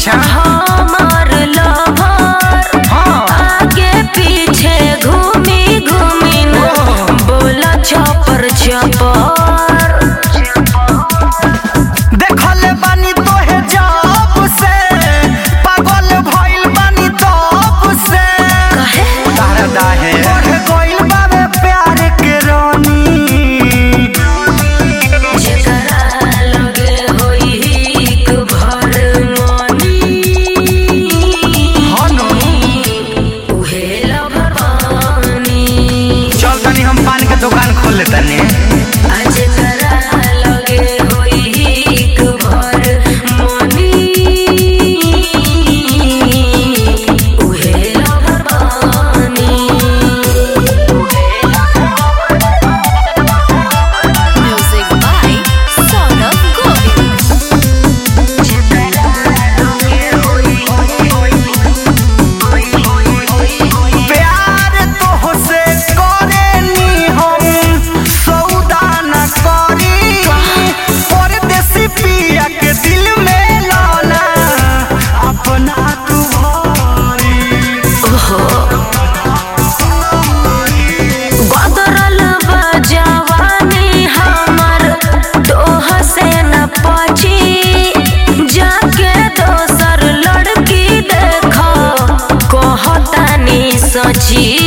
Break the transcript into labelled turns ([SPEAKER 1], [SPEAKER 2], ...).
[SPEAKER 1] अच्छा
[SPEAKER 2] हमार लवर
[SPEAKER 1] हाँ
[SPEAKER 2] आगे पीछे घूमी घूमी न
[SPEAKER 1] ओह।
[SPEAKER 2] बोला चपर चपर
[SPEAKER 1] देखले बानी तोहे जब से पागल भइल बानी तब से
[SPEAKER 2] कहे
[SPEAKER 1] तारा दाहे बढ़ गइल बाबे प्यार के रानी
[SPEAKER 2] जेकरा लगे होई हिक भर मनी
[SPEAKER 1] हनु
[SPEAKER 2] उहे लभवानी
[SPEAKER 1] चल तनी हम पान के दुकान खोल लेतनी
[SPEAKER 2] आज करा लगे होई हिक भर मनी उहे लभवानी म्यूजिक बाय सौरभ गोविल
[SPEAKER 1] प्यार तोहसे करेनी हम सौदा न करी परदेसी पिया के दिल में लाना अपना तू भरी
[SPEAKER 2] बदरल बा जवानी हमर तोह से न पची जाके दोसर लड़की देख कहतानी सची